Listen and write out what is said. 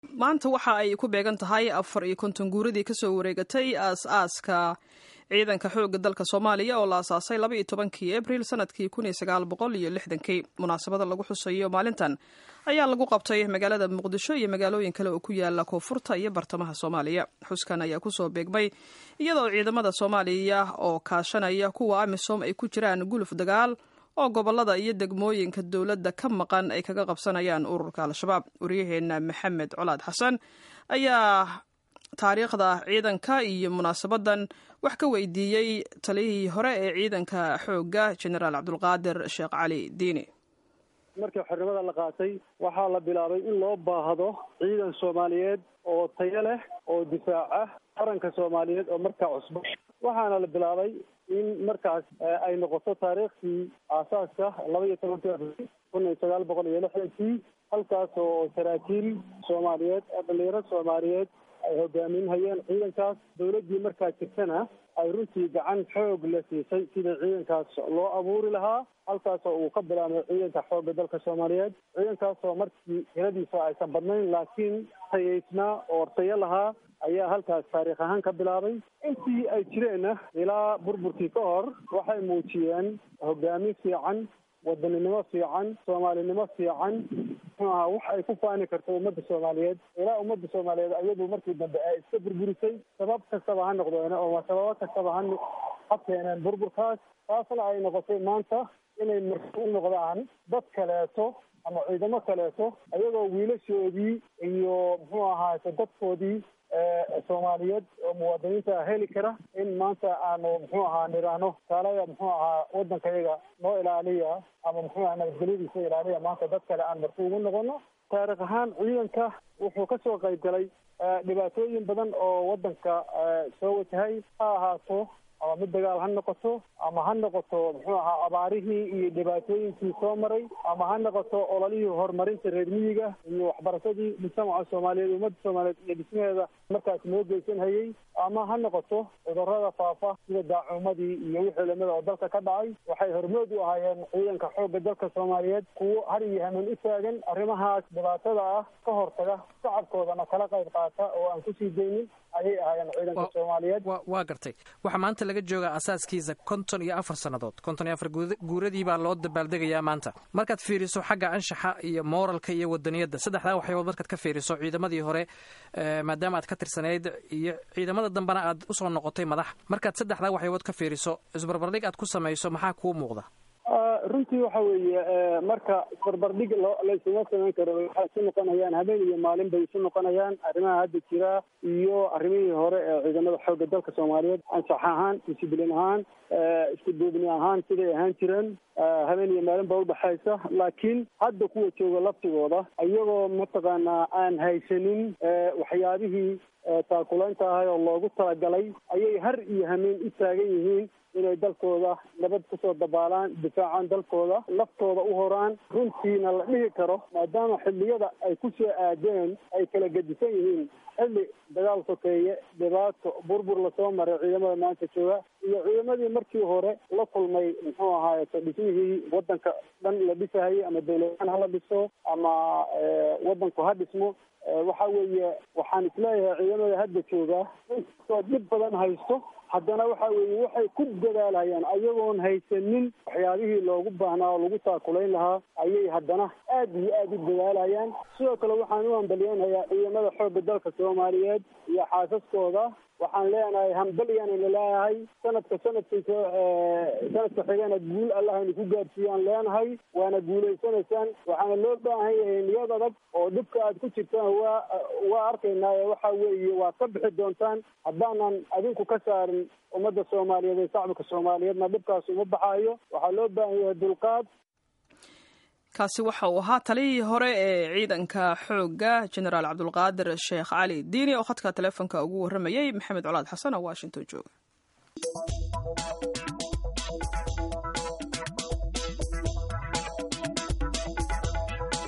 maanta waxa ay ku beegan tahay afar iyo konton guuradii kasoo wareegatay aas-aaska ciidanka xoogga dalka soomaaliya oo la asaasay laba iyo tobankii abril sanadkii kun iyo sagaal boqol iyo lixdankii munaasabada lagu xusayo maalintan ayaa lagu qabtay magaalada muqdisho iyo magaalooyin kale oo ku yaala koonfurta iyo bartamaha soomaaliya xuskan ayaa kusoo beegmay iyadoo ciidamada soomaaliya oo kaashanaya kuwa amisom ay ku jiraan guluf dagaal oo gobolada iyo degmooyinka dowladda ka maqan ay kaga qabsanayaan ururka al-shabaab waryaheena maxamed colaad xasan ayaa taariikhda ciidanka iyo munaasabadan wax ka weydiiyey taliyihii hore ee ciidanka xoogga genaraal cabdulqaadir sheekh cali diini markii xornimada la qaatay waxaa la bilaabay in loo baahdo ciidan soomaaliyeed oo tayo leh oo difaaca qaranka soomaaliyeed oo markaa cusbo waxaana la bilaabay in markaas ay noqoto taariikhdii aasaaska laba iyo tobankii abril kun iyo sagaal boqol iyo lixdankii halkaas oo saraakiil soomaaliyeed dhalinyaro soomaaliyeed ay hogaaminhayeen ciidankaas dawladdii markaa jirtana ay runtii gacan xoog la siisay sidii ciidankaas loo abuuri lahaa halkaasoo uu ka bilaabmay ciidanka xoogga dalka soomaaliyeed ciidankaasoo markii tiradiisa aysan badnayn laakiin tayaysnaa oo tayo lahaa ayaa halkaas taariikh ahaan ka bilaabay intii ay jireenna ilaa burburkii ka hor waxay muujiyeen hogaamin fiican wadaninimo fiican soomaalinimo fiican muxuu ahaa wax ay ku faani karto ummadda soomaaliyeed ilaa ummadda soomaaliyeed ayadu markii dambe ay iska burburisay sabab kastaba ha noqdeen oo sababo kastaba ha ha keeneen burburkaas taasna ay noqotay maanta inay marti u noqdaan dad kaleeto ama ciidamo kaleeto ayagoo wiilashoodii iyo muxuu ahaayte dadkoodii soomaaliyeed oo muwaadiniinta heli kara in maanta aanu muxuu ahaa niraahno kaalaya muxuu ahaa waddankayaga noo ilaaliya ama muxuu aha nabadgelyadiisa ilaaliya maanta dad kale aan marti ugu noqono taarikh ahaan ciidanka wuxuu kasoo qayb galay dhibaatooyin badan oo waddanka soo wajahay ha ahaato ama mid dagaal ha noqoto ama ha noqoto muxuu ahaa abaarihii iyo dhibaatooyinkii soo maray ama ha noqoto ololihii horumarinta reer miyiga iyo waxbarashadii mujtamaca soomaaliyeed ummadda soomaaliyeed iyo dhismaheeda markaas noo geysan hayay ama ha noqoto cudurada faafa sida daacuumadii iyo wixii lamida oo dalka ka dhacay waxay hormood u ahaayeen ciidanka xoogga dalka soomaaliyeed kuwo har iyo hameen u taagan arrimahaas dhibaatada ah ka hortaga shacabkoodana kala qayb qaata oo aan kusii daynin ayay ahaayeen ciidanka soomaaliyeed waa gartay waxaa maanta laga joogaa asaaskiisa konton iyo afar sannadood konton iyo afar guuradii baa loo dabaaldegayaa maanta markaad fiiriso xagga anshaxa iyo mooralka iyo wadaniyadda saddexdaa waxyabood markaad ka fiiriso ciidamadii hore maadaama aad ka tirsanayd iyo ciidamada dambena aad usoo noqotay madax markaad saddexdaa waxyabood ka fiiriso isbarbardhig aad ku samayso maxaa kuu muuqda runtii waxa weeye marka barbardhig loo laysuma samayn karo waxay isu noqonayaan habeen iyo maalin bay isu noqonayaan arrimaha hadda jira iyo arrimihii hore ee ciidamada xoogga dalka soomaaliyeed ansax ahaan disciblin ahaan isku duubni ahaan siday ahaan jireen habeen iyo maalin baa udhexaysa laakiin hadda kuwa jooga laftigooda iyagoo mataqaanaa aan haysanin waxyaabihii taakulaynta ahay oo loogu talagalay ayay har iyo hameen u taagan yihiin inay dalkooda nabad kusoo dabaalaan difaacaan dalkooda laftooda u horaan runtiina la dhihi karo maadaama xilliyada ay ku soo aadeen ay kala gedisan yihiin xilli dagaal sokeeye dhibaato burbur lasoo maray ciidamada maanta jooga iyo ciidamadii markii hore la kulmay muxuu ahaayeto dhismihii waddanka dhan la dhisahayay ama dawladaan hala dhiso ama waddanku ha dhismo waxa weeye waxaan isleeyahay ciidamada hadda jooga inkastoo dhib badan haysto haddana waxa weeye waxay ku dadaalhayaan ayagoon haysanin waxyaabihii loogu baahnaa oo lagu taakulayn lahaa ayay haddana aad iyo aad u dadaalhayaan sidoo kale waxaan u hambalyoonhayaa ciidamada xoogga dalka soomaaliyeed iyo xaasaskooda waxaan leenahay hambalyaana laleeyahay sanadka sanadkiisa sanadka xigana guul allahayna ku gaarsiiyaan leenahay waana guulaysanaysaan waxaana loo baahan yahay niyad adag oo dhibka aad ku jirtaan waa waa arkaynaaye waxa weeye waad ka bixi doontaan haddaanan adinku ka saarin ummadda soomaaliyeed ee shacabka soomaaliyeedna dhibkaas uma baxaayo waxaa loo baahan yahay dulqaad kaasi waxa uu ahaa taliyihii hore ee ciidanka xoogga genaraal cabdulqaadir sheekh cali diini oo khadka teleefonka ugu warramayay maxamed colaad xasan oo washington jooga